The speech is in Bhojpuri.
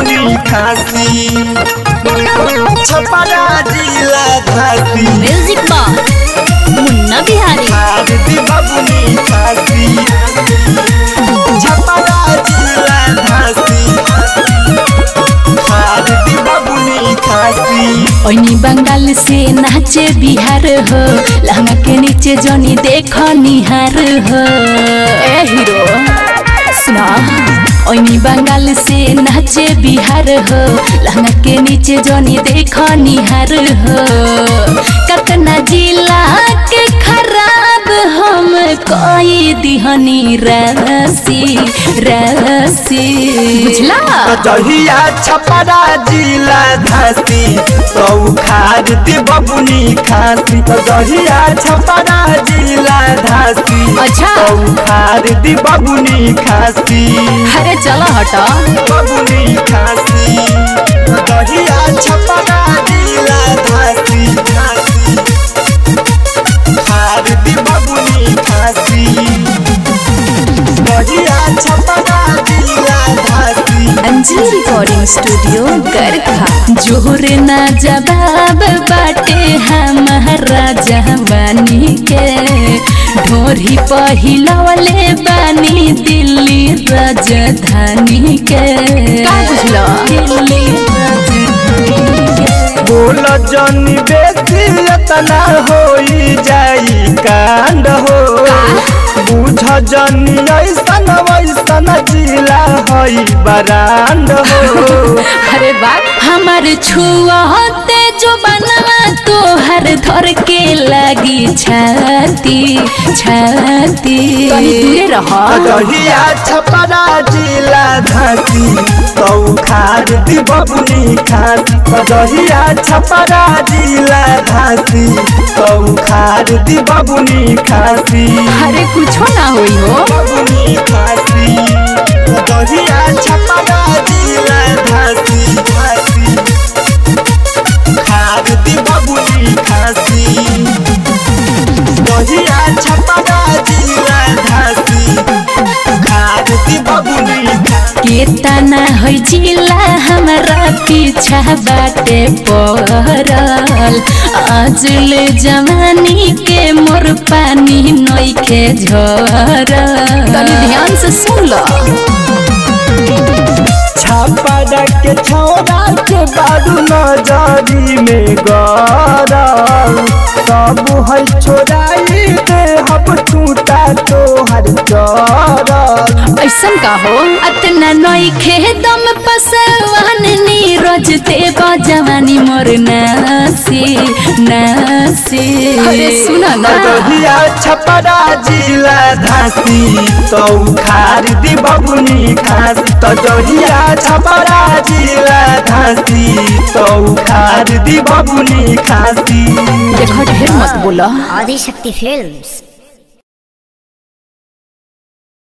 बबुनी खासी छपरा जिला धासी म्यूजिक बॉक्स मुन्ना बिहारी भारती बबुनी खासी छपरा जिला धासी भारती बबुनी खासी ओनी बंगाल से नाचे बिहार हो लहंगा के नीचे जोनी देखो निहार हो ए हीरो सुना ओनी बंगाल से नाचे बिहार हो लहंगा के नीचे जोनी देखो निहार हो कतना जिला के खराब हम कोई दिहनी राशि राशि बुझला कचहिया छपरा जिला धासी तो खारती बबुनी खासी कचहिया छपरा जिला धासी अच्छा। तो खारती बबुनी खासी अरे चलो हटो बबुनी खासी कचहिया छपरा जिला धासी धासी खारती बबुनी खासी कचहिया छपरा जिला धासी अंजलि रिकॉर्डिंग स्टूडियो गरखा जोहर ना जवाब बाटे हमारा जवानी के ढोरी पहिलवले बानी दिल्ली राजधानी के का बुझलो दिल्ली राजधानी के बोल जनी बेसी तना होई जाई कांड हो बुझ जनी ऐसन वैसन जिला हई बरांड हो अरे बाप हमार छुआते जो बनवा तोहर धर के लगी छाती छाती दूरे रह कहिया छपरा जिला धासी तो खार दी बबुनी खासी कहिया छपरा जिला धासी तो खार दी बबुनी खासी अरे कुछो ना होई हो बबुनी खासी कहिया छपरा जिला धासी धासी खार दी बबुनी खासी कहिया छपरा जिला धासी खार दी बबुनी खासी केतना है जिला हमारा पीछा बाटे पड़ल अजल जवानी के मोर पानी नइखे झरल तनी ध्यान से सुन लो छापड़ा के छौरा के बारू नजरी में गरल सब है छोराई दे हम टूटा तोहर चरल ऐसन का हो अतना नइखे दम पसवान नीरज देव जवानी मोर नासी नासी अरे सुन ना कहिया छपरा जिला धासी तो खार दी बबुनी खासी तो जहिया छपरा जिला धासी तो खार दी बबुनी खासी देखो ढेर मत बोला आदिशक्ति फिल्म्स